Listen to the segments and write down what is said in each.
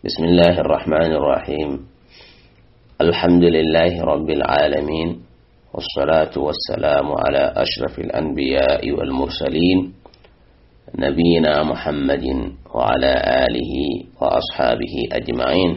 بسم الله الرحمن الرحيم الحمد لله رب العالمين والصلاة والسلام على أشرف الأنبياء والمرسلين نبينا محمد وعلى آله وأصحابه أجمعين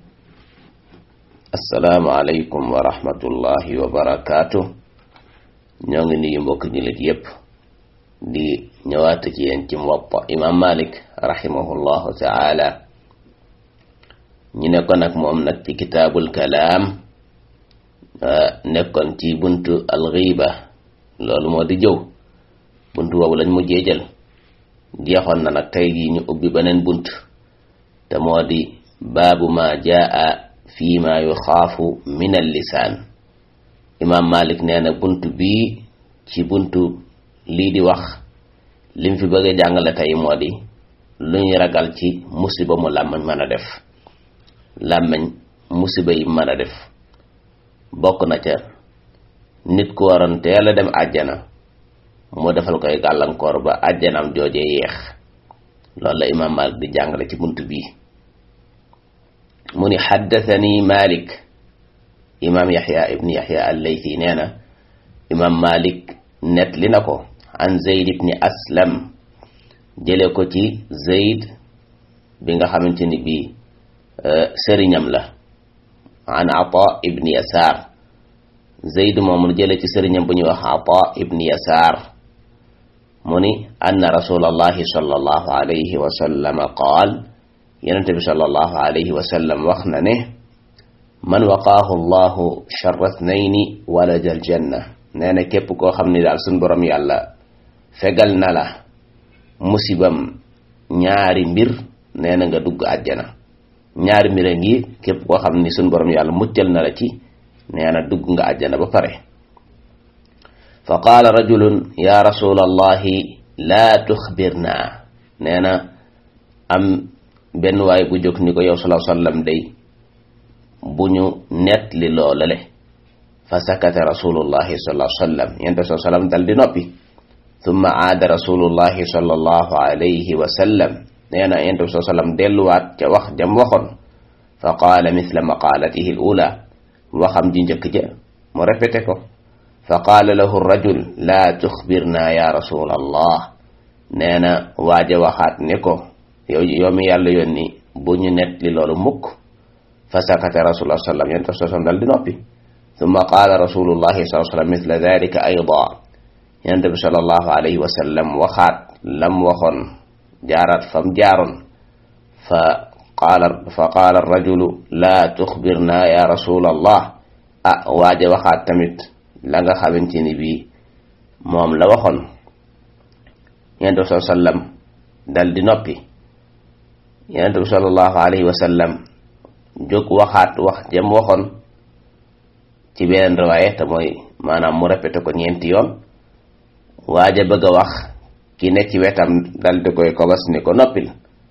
السلام عليكم ورحمة الله وبركاته ñoo ngi nuyu mbokk jullit yépp di ñëwaat ci yéen ci Muwatta imam Malik rahimahullahu taala ñu nekkoon ak moom nag ci kitaabul kalaam nekkoon ci buntu alxiiba loolu moo di jëw buntu boobu lañ mujjee jël jeexoon na nag tey jii ñu ubbi beneen bunt te moo di baabu ma jaa fi ma yuxaafu min al lisaan imaam Malik nee na bunt bii ci buntu lii di wax lim fi bëgg a jàngale tey moo di lu ñu ragal ci musiba mu làmmiñ mën a def làmmiñ musiba yi mën a def bokk na ca nit ku waroon teel a dem àjjana mu defal koy gàllankoor ba àjjanam jooje yeex loolu la imaam Malik di jàngale ci bunt bii mu ni xaddathani Malik imaam yaxya ibni yaxya allaythi nee na imaam malik net li na ko an zeyd ibni aslam jële ko ci zeyd bi nga xamante ni bii sëriñam la an ata ibni yasaar zeyd moomu jële ci sëriñam bu ñuy wax ata ibni yasaar mu ni anna rasulallahi sallallahu alayhi wa sallam qaal yonente bi sallallahu alayhi wa sallam wax na ne man waqaahu llahu charra thnayni walaja aljanna nee na képp koo xam ni daal suñ borom yàlla fegal na la musibam ñaari mbir nee na nga dugg àjjana ñaari mbir a ngi képp koo xam ni suñ borom yàlla muccal na la ci nee na dugg nga àjjana ba pare fa qaala rajulun ya rasula allahi laa tuxbirna nee na am benn waay bu jóg ni ko yow salaa sallam day bu ñu net li loolale fa sakata rasulullahi sallallahu alayhi wa sallam yente sa sallam dal di noppi thumma aada rasulullahi sallallahu alayhi wa sallam nee na yente sa sallam delluwaat ca wax jam waxoon fa qaala mithla maqaalatihi al-ula waxam ji njëkk ja mu répété ko fa qaala lahu rajul laa tuxbirna ya rasulallah nee na waaja waxaat ne ko yow yow mi yàlla yónni bu ñu net li loolu mukk fa sakata rasulullah sallam yonent bi sallam dal di noppi thumma qaala rasulullahi sallallahu sallam mithla dalika ayda yonent bi sallallahu alayhi wa sallam waxaat lam waxoon jaaraat fam jaaroon fa qaala fa qaala rajulu laa tuxbirna ya rasulallah ah waaje waxaat tamit la nga xamante ni bii moom la waxoon yonent bi sallallahu sallam dal di noppi yonent bi sallallahu alayhi wa sallam jóg waxaat wax jëm waxoon ci beneen riwaaye te mooy maanaam mu répété ko ñeenti yoon waaja bëgg a wax ki ne ci wetam dal di koy kobas ni ko noppil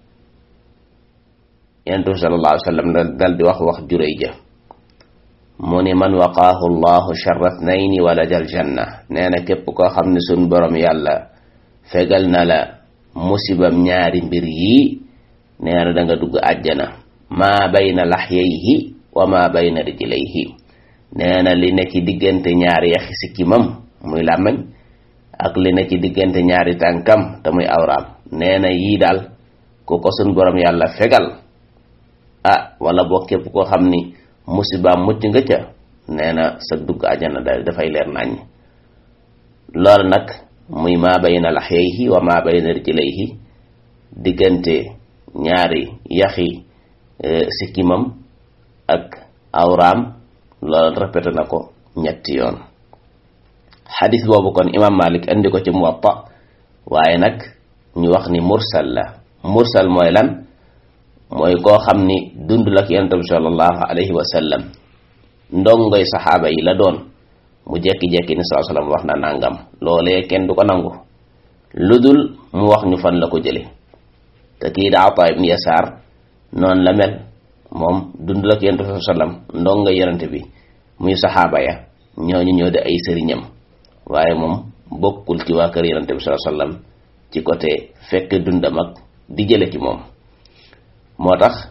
yentu sallallahu alayhi wa sallam dal di wax wax juréy ja mu ni man waqaahu llahu charra thnayni walajal janna nee na képp koo xam ne sun borom yàlla fegal na la musibam ñaari mbir yii nee na da nga dugg àjjana maa bayna laxyayhi wa maa bayna rijlayhi nee na li ne ci diggante ñaari yaxi sikkimam muy làmmañ ak li ne ci diggante ñaari tànkam te muy awraam nee na yii daal ku ko sun borom yàlla fegal ah wala boo képp koo xam ni musibaam mucc nga ca nee na sa dugg àjjana da dafay leer nañ loolu nag muy maa bayna laxyayhi wa maa bayna rijlayhi diggante ñaari yaxi sikkimam ak awraam loolu répété na ko ñetti yoon xadis boobu kon imam malik andi ko ci muwatta waaye nag ñu wax ni mursal la mursal mooy lan mooy koo xam ni dundul ak yonent bi sallallahu alayhi wa sallam ndongoy saxaaba yi la doon mu jekki-jekki ni saa sallam wax na nangam loolee kenn du ko nangu lu dul mu wax ñu fan la ko jële te kii da Ataa ibn Yasaar noonu la mel moom dundul ak yonent bi sallam ndongo yonent bi muy saxaaba ya ñooñu ñoo di ay sëriñam waaye moom bokkul ci waa kër yonent bi sallam ci côté fekk dundam ak di jële ci moom moo tax bu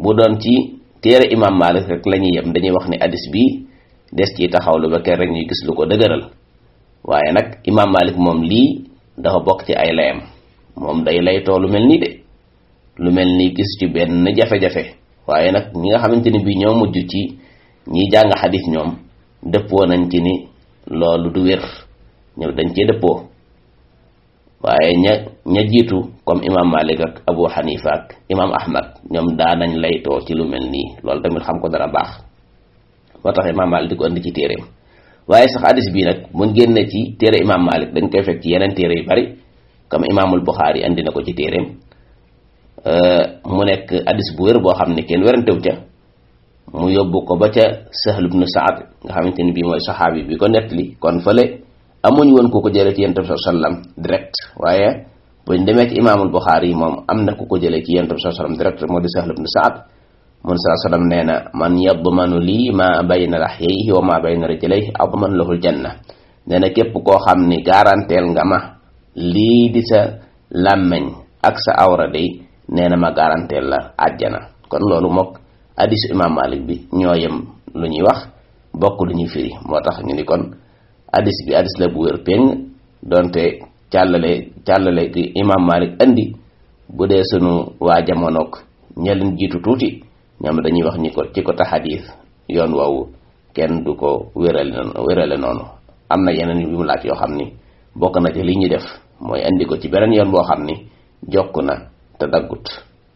bu doon ci téere imam malik rek la ñuy yem dañuy wax ni hadis bi des ci taxawlu ba kenn rek ñuy gis lu ko dëgëral waaye nag imam malik moom lii dafa bokk ci ay layam moom day laytoo lu mel nii de lu mel ni gis ci benn jafe-jafe waaye nag ñi nga xamante ni bii ñoo mujj ci ñiy jàng xadis ñoom dëppoo nañ ci ni loolu du wér ñëw dañ cee dëppoo waaye ña ña jiitu comme imam malik ak abu xanifa ak imam ahmad ñoom daa nañ laytoo ci lu mel nii loolu tamit xam ko dara baax moo tax imam malik di ko andi ci téeréem waaye sax hadis bii nag mun génne ci téere imam malik dañ koy fekk ci yeneen téere yu bari comme imaamul buxaari andi na ko ci téeréem mu nekk hadis bu wér boo xam ne kenn werantew ca mu yóbbu ko ba ca sahl ibnu saad nga xamante ni bii mooy saxaabi bi ko nettali kon fële amuñ woon ku ko jëlee ci yonent bi sallam direct waaye buñ demee ci imaamul buxaari yi moom am na ku ko jëlee ci yonent bi sallam direct moo di sahl ibnu saad mun saa sallam nee na man yadmanu lii ma bayna lahyayhi wa ma bayna rijlayhi adman lahul janna nee na képp koo xam ni garanteel nga ma lii di sa làmmeñ ak sa awra day nee na ma garanteel la àjjana kon loolu mook hadisu imam malik bi ñoo yem lu ñuy wax bokk lu ñuy firi moo tax ñu ni kon hadis bi hadis la bu wér péng donte càllale càllale ki imam malik andi bu dee sunu waa jamonoog ñeleen jiitu tuuti ñoom dañuy wax ni ko ci ko ta xadis yoon woowu kenn du ko wérale noonu wérale noonu am na yeneen yu mu laaj yoo xam ni bokk na ci li ñuy def mooy andi ko ci beneen yoon boo xam ni jokk na te daggut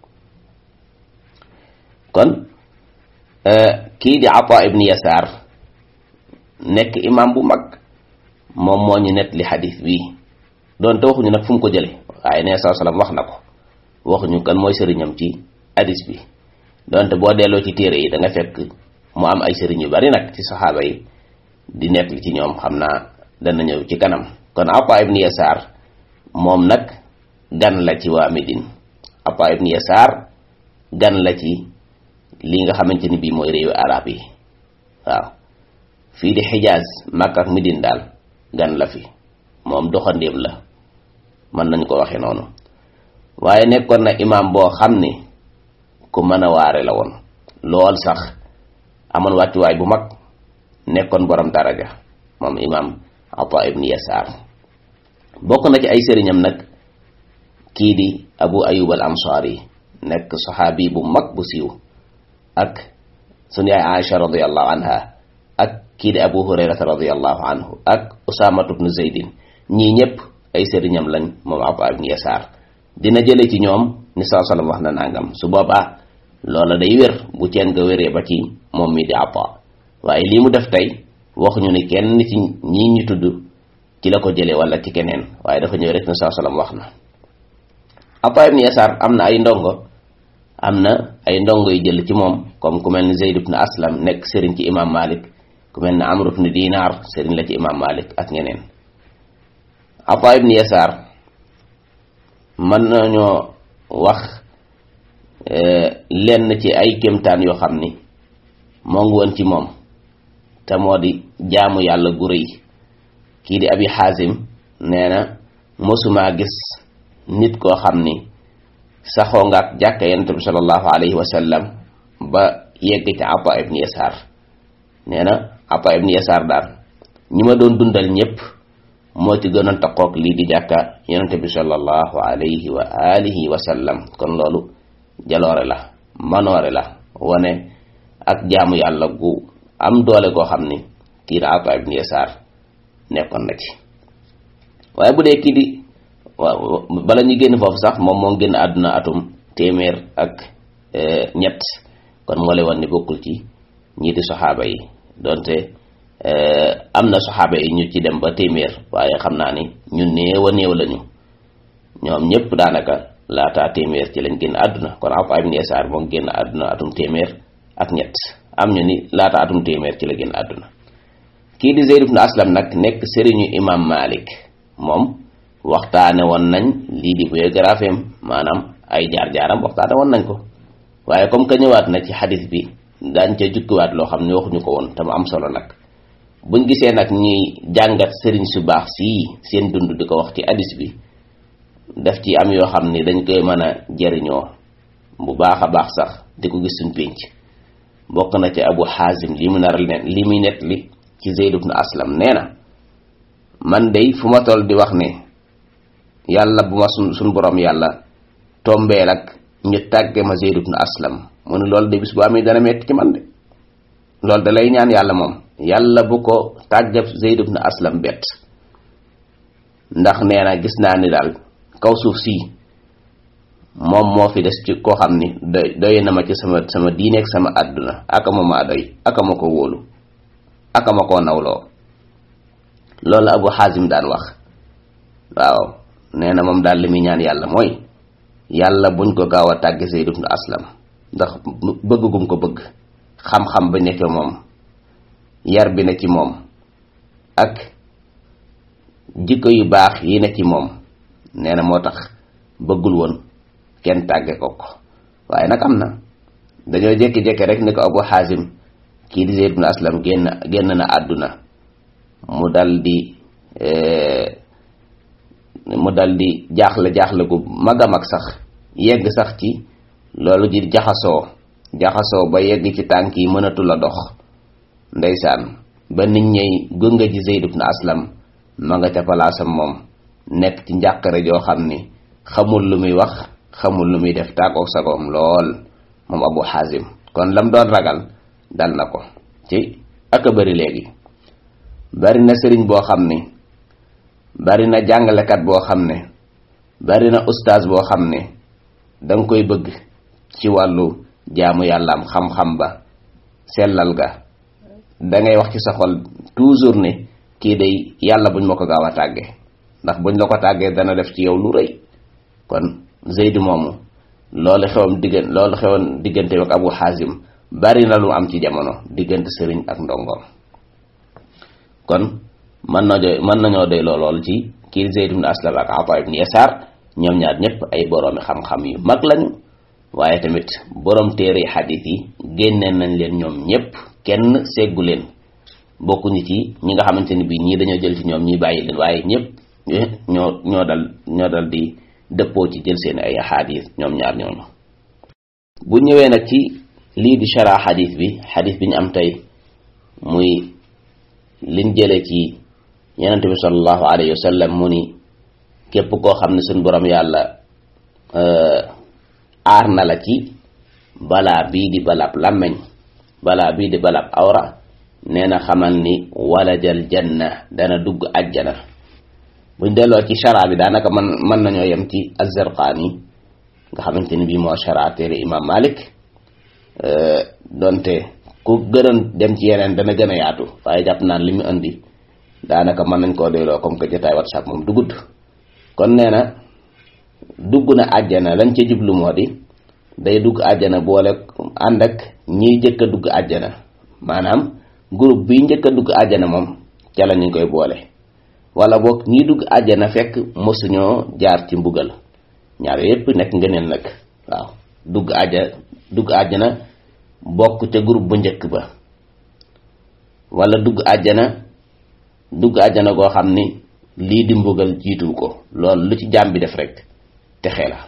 kon kii di Ata ibn Yasaar nekk imam bu mag moom moo ñu net li xadis bii doonte waxuñu nag fu mu ko jële waaye nee saa salaam wax na ko waxuñu kan mooy sëriñam ci hadis bi donte boo delloo ci téere yi da nga fekk mu am ay sëriñ yu bari nag ci saxaaba yi di net li ci ñoom xam naa dana ñëw ci kanam kon Ata ibn Yasaar moom nag gan la ci waa Médine Ata ibn Yasaar gan la ci li nga xamante ni bii mooy réewu arab yi waaw fii di Xijaaz Makka ak Médine daal gan la fi moom doxandéem la mën nañ ko waxe noonu waaye nekkoon na imaam boo xam ni ku mën a waare la woon lool sax amoon wàccuwaay bu mag nekkoon borom daraja moom imaam Ata ibn Yasaar bokk na ci ay sëriñam nag kii di Abu Ayyub al Ansari nekk saxaabi bu mag bu siiw ak sunu yaay Aïcha radiyallahu anha ak kii di Abu Hurayrata radiyallahu anhu ak Usaamatu bnu Zaydin ñii ñëpp ay sëriñam lañ moom Ata ibn Yasaar dina jële ci ñoom ni saa sallam wax na nangam su boobaa loola day wér bu ceen nga wéree ba ci moom mi di Ata waaye lii mu def tey waxuñu ni kenn ci ñii ñu tudd ci la ko jëlee wala ci keneen waaye dafa ñëw rek ni saa sallam wax na Ata ibn Yasaar am na ay ndongo am na ay ndongo yu jël ci moom comme ku mel ni Zayd ibn Aslam nekk sëriñ ci imam Malik ku mel ni Amr ibn Dinar sëriñ la ci imam Malik ak ñeneen Ata ibn Yasaar mën nañoo wax lenn ci ay kéemtaan yoo xam ni moo ngi woon ci moom te moo di jaamu yàlla gu rëy kii di Abi Xaasim nee na mosumaa gis nit koo xam ni saxoo nga ak jàkka yonent bi sallallahu alayhi wa sallam ba yegg ci Ata ibn Yasaar nee na Ata ibn Yasaar daal ñi ma doon dundal ñëpp moo ci gënoon taqoog lii di jàkka yonent bi sallallahu alayhi wa alihi wa sallam kon loolu jaloore la manoore la wane ak jaamu yàlla gu am doole goo xam ni kii di Ata ibn Yasaar nekkoon na ci waaye bu dee kii di waaw bala ñu génn foofu sax moom moo génn àdduna atum téeméer ak ñett kon moo lay wan ni bokkul ci ñii di saxaaba yi donte am na saxaaba yi ñu ci dem ba téeméer waaye xam naa ni ñu néew a néew lañu ñoom ñëpp daanaka laataa téeméer ci lañ génn àdduna kon Ata ibn Yasaar moom génn àdduna atum téeméer ak ñett am ñu ni laata atum téeméer ci la génn àdduna kii di Zayd ibn Aslam nag nekk sëriñu imam Malik moom waxtaane woon nañ lii di biographie am maanaam ay jaar-jaaram waxtaane woon nañ ko waaye comme que ñëwaat na ci xadis bi daañ ca jukkiwaat loo xam ne waxuñu ko woon te mu am solo nag buñ gisee nag ñuy jàngat sëriñ su baax sii seen dund di ko wax ci hadis bi daf ci am yoo xam ni dañ koy mën a jëriñoo bu baax a baax sax di ko gis suñ pénc bokk na ci abu xaasim li mu nar li muy net li ci zeyd ibnu aslam nee na man dey fu ma toll di wax ne yàlla bu ma sun suñ borom yàlla tombeel ak ñu tàgge ma zeyd ibnu aslam mu ne loolu de bis bu amee dana metti ci man de loolu da lay ñaan yàlla moom yàlla bu ko tàggab zeyd ibnu aslam bett ndax nee na gis naa ni daal kaw suuf sii moom moo fi des ci koo xam ni doy doy na ma ci sama sama diineeg sama àdduna aka ma maa doy aka ma ko wóolu aka ma koo nawloo loolu abu xaasim daan wax waaw nee na moom daal li muy ñaan yàlla mooy yàlla buñ ko gaaw a tàgge Zayd ibn Aslam ndax bëgg gum ko bëgg xam-xam ba nekk moom yar bi ne ci moom ak jikko yu baax yi ne ci moom nee na moo tax bëggul woon kenn tàgge ko ko waaye nag am na dañoo jékki-jékki rek ni ko abu xaasim kii di Zayd ibn Aslam génn génn na àdduna mu dal di mu dal di jaaxle jaaxle gu mag a mag sax yegg sax ci loolu ji jaxasoo jaxasoo ba yegg ci tànk yi mënatu la dox ndeysaan ba nit ñey gunga ji Zayd ibn Aslam ma nga ca palaasam moom nekk ci njàqare joo xam ni xamul lu muy wax xamul lu muy def tàggoog sagoom lool moom abu xaasim kon lam doon ragal dal na ko ci ak a bari léegi bari na sëriñ boo xam ni bari na jàngalekat boo xam ne bari na ustaas boo xam ne danga koy bëgg ci wàllu jaamu yàllaam xam-xam ba sellal ga dangay wax ci sa xol toujours ne kii day yàlla buñ ma ko gaaw a tàgge ndax buñ la ko tàggee dana def ci yow lu rëy kon Zayd moomu loolu xewam diggan loolu xewoon diggante ak Abu Xaasim bari na lu am ci jamono diggante sëriñ ak ndongoom kon mën na doy mën nañoo doy lool ci kii Zayd ibn Aslam ak Ata ibn Yasaar ñoom ñaar ñëpp ay boroomi xam-xam yu mag lañu waaye tamit borom téere xadiis yi génneen nañ leen ñoom ñëpp kenn seggu leen bokkuñu ci ñi nga xamante ni bii ñii dañoo jël ci ñoom ñii bàyyi leen waaye ñëpp ñoo ñoo dal ñoo dal di dëppoo ci jël seen ay xadiis ñoom ñaar ñooñu bu ñëwee nag ci lii di shara xadiis bi xadiis bi ñu am tey muy liñ jële ci yenente bi sallallahu alayhi wa sallam mu ni képp koo xam ne suñ borom yàlla aar na la ci balaa bii di balab làmmeñ balaa bii di balab awra nee na xamal ni walajal janna dana dugg ajjana buñ delloo ci shara bi daanaka man mën nañoo yem ci az-Zarqaani nga xamante ni bii moo shara téere imam Malik donte ku gënoon dem ci yeneen dana gën a yaatu waaye jàpp naan li mu indi daanaka mën nañ koo doyloo comme que jotaay WhatsApp moom du gudd kon nee na dugg na àjjana lañ ca jublu moo di day dugg àjjana boole ànd ak ñiy njëkk a dugg àjjana maanaam groupe bi njëkk a dugg àjjana moom ca la ñu koy boole wala boog ñiy dugg àjjana fekk mosuñoo jaar ci mbugal ñaar yépp nekk ngëneel nag waaw dugg àjja dugg àjjana bokk ca groupe bu njëkk ba wala dugg àjjana dugg àjjana goo xam ni lii di mbugal jiitu ko loolu lu ci jaam bi def rek texe la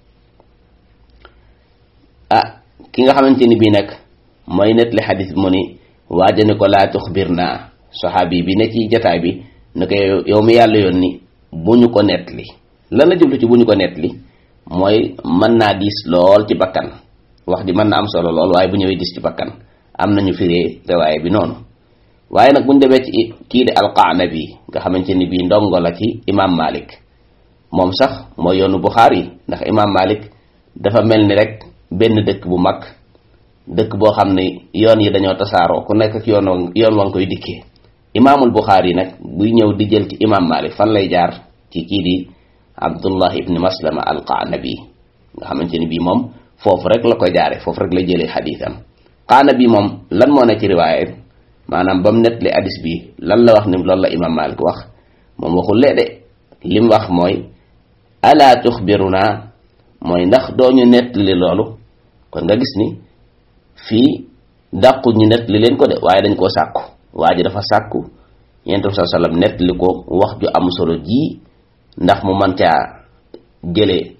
ah ki nga xamante ni bii nag mooy nettali xadis bi mu ni waaja ni ko laa tuxbir naa saxaabi bi ne ci jataay bi ne ko yow mi yàlla yoon ni bu ñu ko nettali lan la jublu ci bu ñu ko nettali mooy mën naa diis lool ci bakkan wax ji mën na am solo lool waaye bu ñëwee diis ci bakkan am nañu firee riwaaye bi noonu waaye nag bu ñu demee ci kii di alqaanabi nga xamante ni bii ndongo la ci imam malik moom sax mooy yoonu buxaari ndax imam malik dafa mel ni rek benn dëkk bu mag dëkk boo xam ne yoon yi dañoo tasaaroo ku nekk ak yoon yoon wa nga koy dikkee imaamul buxaari nag buy ñëw di jël ci imam malik fan lay jaar ci kii di abdullah ibni maslama alqaanabi nga xamante ni bii moom foofu rek la ko jaare foofu rek la jëlee xadiisam qaanabi moom lan moo ne ci riwaaye maanaam ba mu nettali hadis bi lan la wax ni loolu la imam malik wax moom waxul lee de li mu wax mooy ala tuxbiruna mooy ndax doo ñu nettali loolu kon nga gis ni fii dàqu ñu nettali leen ko de waaye dañ koo sàkku waa ji dafa sàkku yonent bi sallallahu alayhi wasallam nettali ko wax ju am solo ji ndax mu mën caa jëlee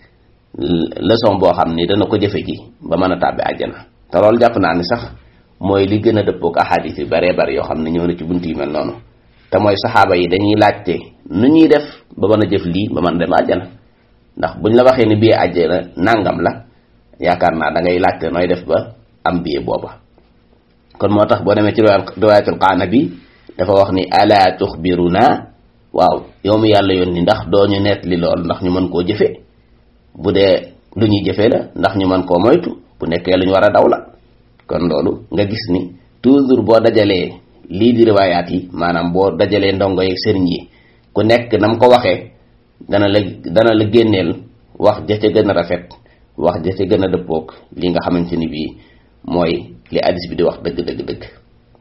leçon boo xam ni dana ko jëfe ji ba mën a tàbbi àjjana te loolu jàpp naa ni sax mooy li gën a dëppook ahadis yu baree bari yoo xam ne ñëw na ci bunt yi mel noonu te mooy saxaaba yi dañuy laajte nu ñuy def ba mën a jëf lii ba mën a dem àjjana ndax buñ la waxee ni bii àjjana nàngam la yaakaar naa da ngay laajte nooy def ba am bii booba kon moo tax boo demee ci riwaayatul qaana bi dafa wax ni ala tuxbiruna waaw yow mi yàlla yoon ni ndax doo ñu neet li lool ndax ñu mën koo jëfe bu dee lu ñuy jëfee la ndax ñu mën koo moytu bu nekkee lu ñu war a daw la kon loolu nga gis ni toujours boo dajalee lii di riwaayaat yi maanaam boo dajalee ndongo yeeg sëriñ yi ku nekk nam ko waxee dana la dana la génneel wax ja ca gën a rafet wax ja ca gën a dëppoog li nga xamante ni bii mooy li hadis bi di wax dëgg dëgg dëgg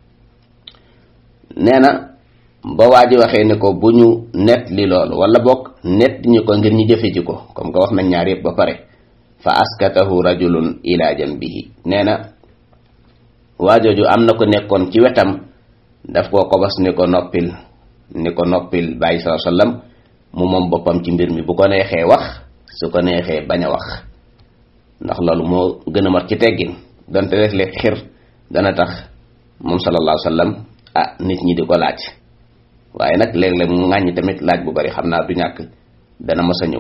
nee na ba waa ji waxee ne ko bu ñu net li loolu wala bokk net ñu ko ngir ñu jëfe ji ko comme que wax nañ ñaar yëpp ba pare fa askatahu rajulun ila janbihi nee na waajooju am na ko nekkoon ci wetam daf koo kobas ni ko noppil ni ko noppil bàyyi saa sallam mu moom boppam ci mbir mi bu ko neexee wax su ko neexee bañ a wax ndax loolu moo gën a mat ci teggin donte def le xir dana tax moom sallallahu sallam ah nit ñi di ko laaj waaye nag léeg-léeg mu ŋàññi tamit laaj bu bari xam naa du ñàkk dana mës a ñëw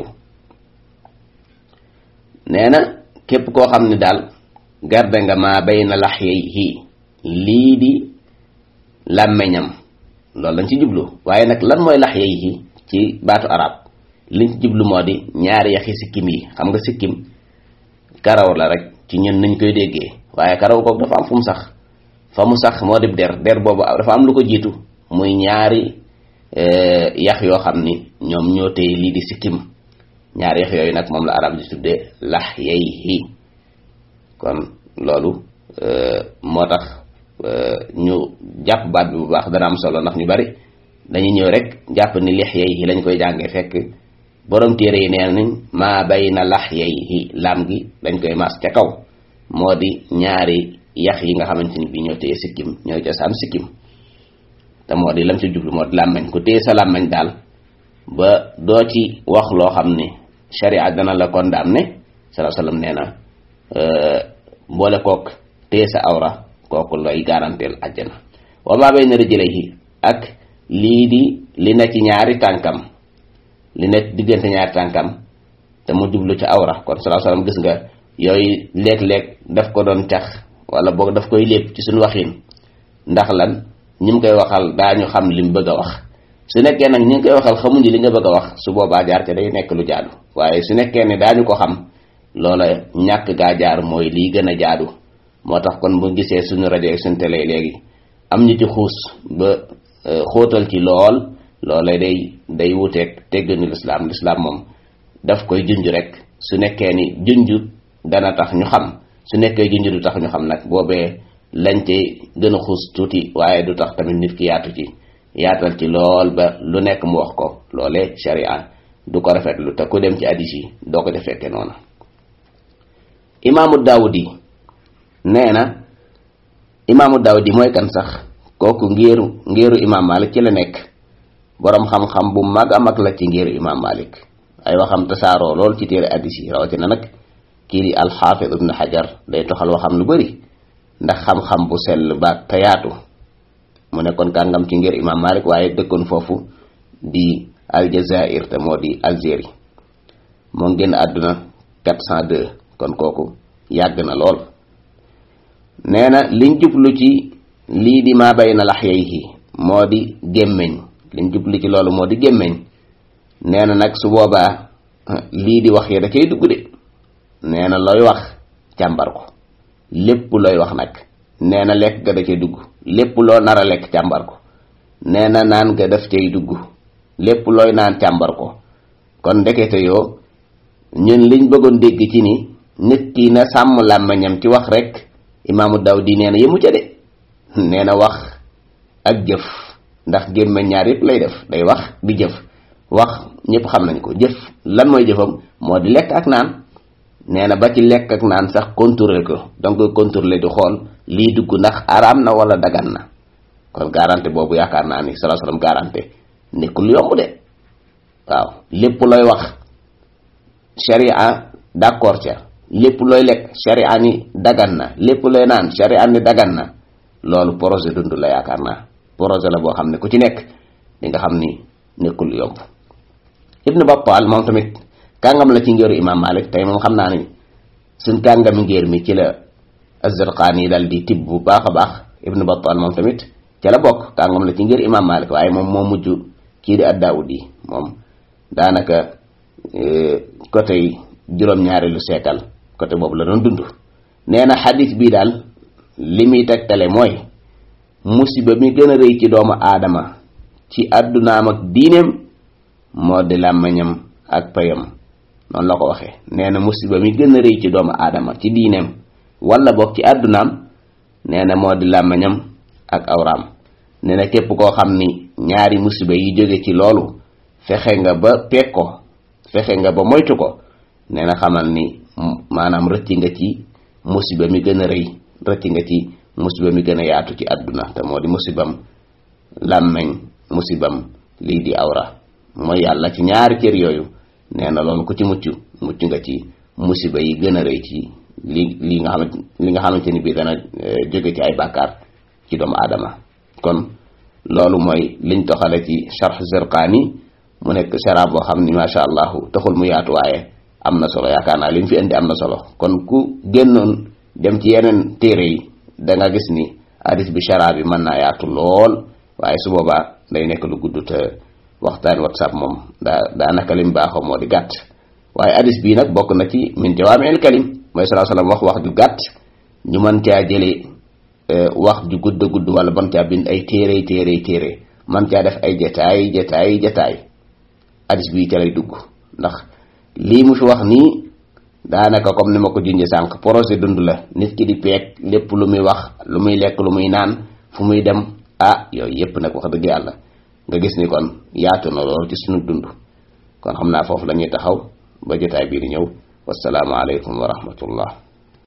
nee na képp koo xam ni daal garde nga maa bay na lax yey lii di làmmeñam loolu lañ ci jublu waaye nag lan mooy lax yey ci baatu arab liñ ci jublu moo di ñaari yaxi sikkim yi xam nga sikkim karaw la rek ci ñun nañ koy déggee waaye karaw kooku dafa am fu mu sax fa mu sax moo di der der boobu dafa am lu ko jiitu muy ñaari yax yoo xam ni ñoom ñoo téye lii di sikkim ñaari yax yooyu nag moom la arab di tuddee lax yey kon loolu moo tax ñu jàpp baat bi bu baax dana am solo ndax ñu bari dañuy ñëw rek jàpp ni lex yey lañ koy jàngee fekk borom téere yi nee nañ maa bay na lax yey laam gi dañ koy maas ca kaw moo di ñaari yax yi nga xamante ni bii ñoo téye sikkim ñooy cosaan sikkim te moo di lam ci jublu moo di làmmañ ku téye sa làmmañ daal ba doo ci wax loo xam ne sharia dana la condamné salaa sallam nee na mboole kook téye sa awra kooku lay garanteel àjjana wa maa bayna rijlayhi ak lii di li ne ci ñaari tànkam li ne diggante ñaari tànkam te mu jublu ci awra kon salaa sallam gis nga yooyu léeg-léeg daf ko doon cax wala boog daf koy lépp ci suñu waxin ndax lan ñi mu koy waxal daañu xam li mu bëgg a wax su nekkee nag ñi ngi koy waxal xamuñu li nga bëgg a wax su boobaa jaar te day nekk lu jaadu waaye su nekkee ne daañu ko xam loola ñàkk gaa jaar mooy lii gën a jaadu moo tax kon bu gisee suñu rajo ak suñu télé léegi am ñu ci xuus ba xóotal ci lool loola day day wuteeg tegginu lislaam lislaam moom daf koy junj rek su nekkee ni junj dana tax ñu xam su nekkee junj du tax ñu xam nag boobee lañ ci gën a xuus tuuti waaye du tax tamit nit ki yaatu ci yaatal ci lool ba lu nekk mu wax ko loole sharia du ko rafetlu te ku dem ci hadis yi doo ko defekke noonu imaamu daawudi nee na imaamu daawudi mooy kan sax kooku ngéeru ngéeru imaam malik ci la nekk boroom xam-xam bu mag a mag la ci ngéeru imaam malik ay waxam tasaaroo lool ci téere hadis yi rawatina nag kii di alxaafid ibnu xajar day toxal waxam lu bari ndax xam-xam bu sell ba te yaatu mu nekkoon kàngam ci ngir imam malik waaye dëkkoon foofu di aljazair te moo di algérie moo génn àdduna 402 kon kooku yàgg na lool nee na liñ jublu ci lii di maa bay na lax yeyhi moo di gémmeñ liñ jublu ci loolu moo di gémmeñ nee na nag su boobaa lii di wax yi da cay dugg de nee na looy wax càmbar ko lépp looy wax nag nee na lekk ga da cay dugg lépp loo nar a lekk càmbar ko nee na naan ga daf cay dugg lépp looy naan càmbar ko kon ndekete yoo ñun liñ bëggoon dégg ci ni nit ki na sàmm làmmiñam ci wax rek imaamu Dawdi nee na yëmu ca de nee na wax ak jëf ndax gémmeñ ñaar yëpp lay def day wax di jëf wax ñëpp xam nañ ko jëf lan mooy jëfam moo di lekk ak naan nee na ba ci lekk ak naan sax contrôler ko donc contrôler di xool lii dugg ndax araam na wala dagan na kon garanté boobu yaakaar naa ni salaa salaam garanté nekkul yomb de waaw lépp looy wax sharia d'accord ca lépp looy lekk sharia ni dagan na lépp looy naan sharia ni dagan na loolu projet dund la yaakaar naa projet la boo xam ne ku ci nekk di nga xam ni nekkul yomb ibnu Battal moom tamit kàngam la ci ngéeru imam Malik tey moom xam naa ni suñ kàngami ngéer mi ci la Az-Zarqaani yi dal di tibb bu baax a baax ibnu Battal moom tamit ca la bokk kàngam la ci ngéeru imam Malik waaye moom moo mujj kii di ad-Daawudi yi moom daanaka côté yi juróom-ñaari lu seekal côté boobu la doon dund nee na xadis bii daal li muy tegtale mooy musiba mi gën a rëy ci doomu aadama ci àddunaam ak diineem moo di làmmiñam ak payam noonu la ko waxee nee na musiba mi gën a rëy ci doomu aadama ci diineem wala boog ci àddunaam nee na moo di làmmiñam ak awraam nee na képp koo xam ni ñaari musiba yi jóge ci loolu fexe nga ba peeg ko fexe nga ba moytu ko nee na xamal ni maanaam rëcc nga ci musiba mi gën a rëy rëcc nga ci musiba mi gën a yaatu ci àdduna te moo di musibam làmmeñ musibam lii di awra mooy yàlla ci ñaari cër yooyu nee na loolu ku ci mucc mucc nga ci musiba yi gën a rëy ci li li nga xamante li nga xamante ni bii dana jóge ci ay bàkkaar ci doomu aadama kon loolu mooy liñ toxale ci charh Zarqaani mu nekk sharab boo xam ni macha allah taxul mu yaatu waaye am na solo yaakaar naa li mu fi indi am na solo kon ku génnoon dem ci yeneen téere yi da nga gis ni hadis bi sharab bi mën naa yaatu lool waaye su boobaa day nekk lu gudd te waxtaan whatsapp moom daa daanaka lim baaxoo moo di gàtt waaye hadis bii nag bokk na ci min jawaami'il kalim mooy sallallahu alayhi wasallam wax wax ju gàtt ñu mën caa jëlee wax ju gudd gudd wala mën caa bind ay téere téere téere mën caa def ay jataay jataay jataay hadis bii ca lay dugg ndax lii mu fi wax nii daanaka comme ni ma ko junjee sànq projet dund la nit ki di peeg lépp lu muy wax lu muy lekk lu muy naan fu muy dem ah yooyu yépp nag wax dëgg yàlla nga gis ni kon yaatu na lool ci sunu dund kon xam naa foofu la ñuy taxaw ba jotaay bii di ñëw wasalaamu aleykum wa rahmatullah